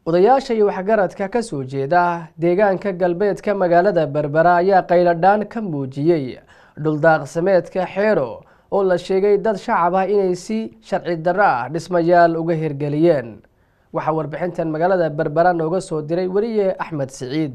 odayaasha iyo waxgaradka ka soo jeeda deegaanka galbeedka magaalada berbera ayaa qayladhaan ka muujiyey dhuldaaqsameedka xeero oo la sheegay dad shacab ah inay si sharci darro ah dhismayaal uga hirgeliyeen waxaa warbixintan magaalada berbera nooga soo diray weriye axmed siciid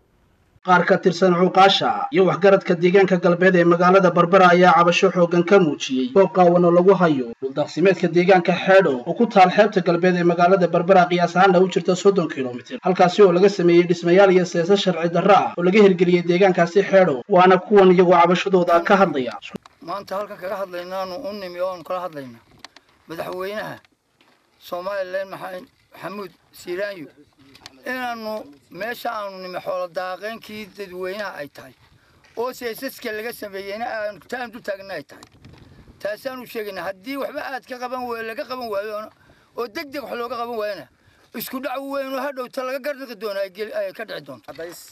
qaar ka tirsan cuuqaasha iyo waxgaradka deegaanka galbeed ee magaalada berbera ayaa cabasho xooggan ka muujiyey goob qaawan oo lagu hayo dhuldaaqsimeedka deegaanka xeedho oo ku taal xeebta galbeed ee magaalada berbera qiyaas ahaanna u jirta soddon kilomitir halkaasi oo laga sameeyey dhismayaal iyo seesa sharci darro ah oo laga hirgeliyey deegaankaasi xeedho waana kuwan iyagoo cabashadooda ka hadlaya maanta halkan kaga hadlaynaanu u nimi oo aanu kala hadlayna madaxweynaha somalilan maxamuud siiraanyo inaanu meesha aanu nimi xoolo daaqeenkii dadweynaha ay tahay oo seesaska laga sameeyeyna aanu taan du taagna ay tahay taasaanu sheegaynaa haddii waxba aad ka qaban waayo laga qaban waayo oo deg deg wax looga qaban waayona isku dhac weyn oo hadhowta laga garnaqi doono ay ka dhici doonto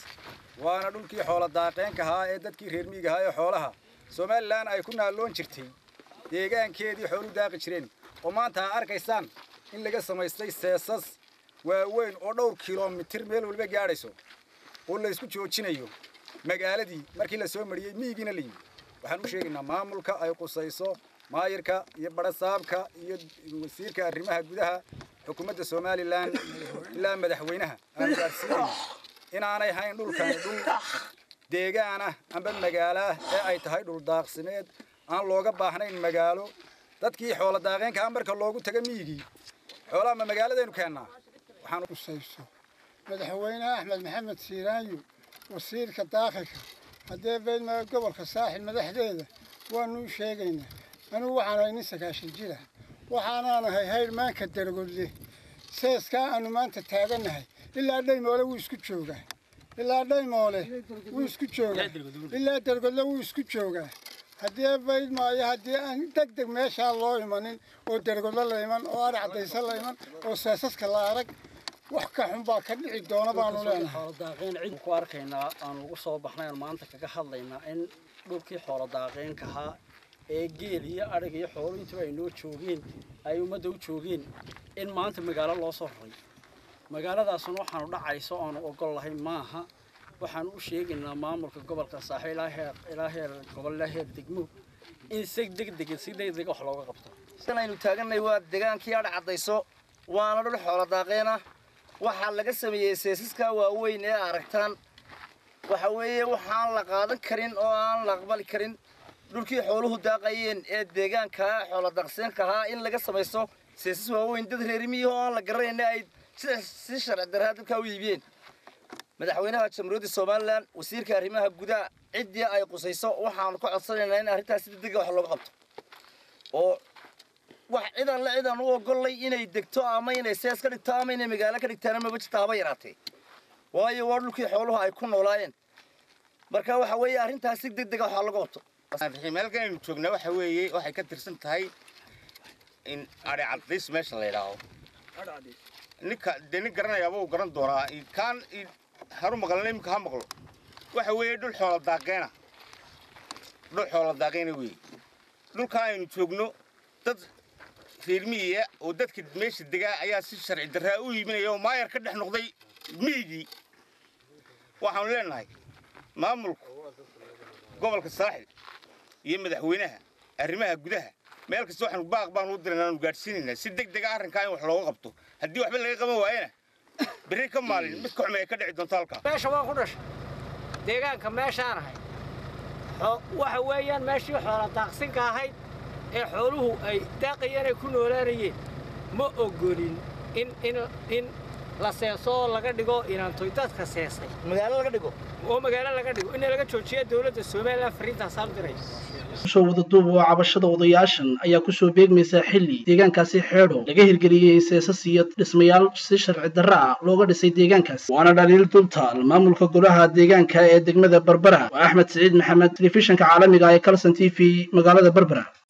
waana dhulkii xoolo daaqeenka ahaa ee dadkii reer miiga ahaa ee xoolaha somalilan ay ku naalloon jirtay deegaankeedii xoolu daaqi jireen oo maanta aa arkaysaan in laga samaystay seesas waaweyn oo dhowr kilomitir meel walba gaadhayso oo la isku joojinayo magaaladii markii la soo mariyey miyigiina la yimi waxaan u sheegaynaa maamulka ay qusayso maayirka iyo barasaabka iyo wasiirka arrimaha gudaha xukuumadda somalilan ilaa madaxweynaha aanu gaadhsiinayna inaanay hayn dhulkani dhul deegaanah amba magaalaah ee ay tahay dhul daaqsimeed aan looga baahnayn magaalo dadkii xoola daaqeenka ah marka loogu taga miyigii xoolaha ma magaaladaynu keennaa waxaan usayso madaxweynaha axmed maxamed siiraanyo wasiirka daakilka haddee beydmaa gobolka saaxil madaxdeeda waanu u sheegaynaa anugu waxaan ahay nin sagaashan jira waxaanaan ahay haydhmaanka dargodle seeskaa aanu maanta taagannahay ilaa dhaymoole wuu isku joogaa ilaa dhaymoole wuu isku joogaa ilaa dargodle wuu isku joogaa haddii bayd maayo haddii aan deg deg meeshaa loo imanin oo dargodle la iman oo ari caddaysa la iman oo seesaska la arag wax ka xun baa ka dhici doona baanu leenahay xooladaaqeen cid ku arkaynaa aanu ugu soo baxnay aan maanta kaga hadlaynaa in dhulkii xooladaaqeenka ahaa ee geel iyo adhig iyo xoolo intuba ay noo joogeen ay ummadda u joogeen in maanta magaalo loo soo raray magaaladaasuna waxaanu dhacayso aanu ogol lahayn maaha waxaanu u sheegaynaa maamulka gobolka saaxiib ilaa heer ilaa heer gobol ilaa heer degmo in si degdega si degdega wax looga qabto san aynu taaganay waa degaankii adha caddayso waana dhul xoolo daaqeena waxaa laga sameeyey seesaska waaweyn ee aragtaan waxa weeye waxaan la qaadan karin oo aan la aqbali karin dhulkii xooluhu daaqayeen ee deegaanka xoolo daaqseenka ahaa in laga samaysto seesas waaweyn dad reerimiyi oo aan la garanayna ay si sharci darraa dadkaa u iibiyeen madaxweynaha jamhuuriyadda somalilan wasiirka arrimaha gudaha ciddii ay qusayso waxaanu ka codsanaynaa in arrintaas si degdega wax looga qabto oo wax cidan la cidan u ogollay inay degto ama inay sees ka dhigto ama inay magaalo ka dhigtaana maba jirta haba yaraatee waayo waa dhulkii xooluhu ay ku noolaayeen marka waxa weeye arrintaas si degdega waxaa laga qabto meelkan aynu joognaa waxa weeye waxay ka tirsan tahay in adhi cadays meesha la yidhaaho ninka dee nin garanayaaba uu garan doonaa kaan haru maqlana iminka ha maqlo waxa weeye dhul xoola daaqeena dhul xoola daaqeena weeye dhulkaa aynu joogno dad reer miyiga oo dadka meesha degaa ayaa si sharci darraa u iibinaya oo maayar ka dhex noqday miyigii waxaanu leenahay maamulku gobolka saaxil iyo madaxweynaha arrimaha gudaha meel kasta waxaanu baaq baanu u dirayna aanu gaadhsiinaynaa si deg dega arrinkaa in wax looga qabto haddii waxba laga qaban waayana berri ka maalin mid ka xumay ka dhici doonto halkaa meesha waan ku dhashay deegaanka meeshaan ahay waxa weeyaan meeshii xoola daaqsinka ahayd ee xooluhu ay daaqayeen ay ku noolaanayeen ma ogolin in in in la seeso oo laga dhigo inaantoy dadka seesay magaalo laga dhigo oo magaalo laga dhigo in laga joojiyo dowladda somalilan fariintaasaan diray soo wada duub oo cabashada odayaashan ayaa kusoo beegmaysaa xilli deegaankaasi xeedho laga hirgeliyey seesas iyo dhismayaal si sharci darro ah looga dhisay deegaankaasi waana dhaliil dultaal maamulka golaha deegaanka ee degmada berbera waa axmed siciid maxamed telefishinka caalamiga ee calson t v magaalada berbera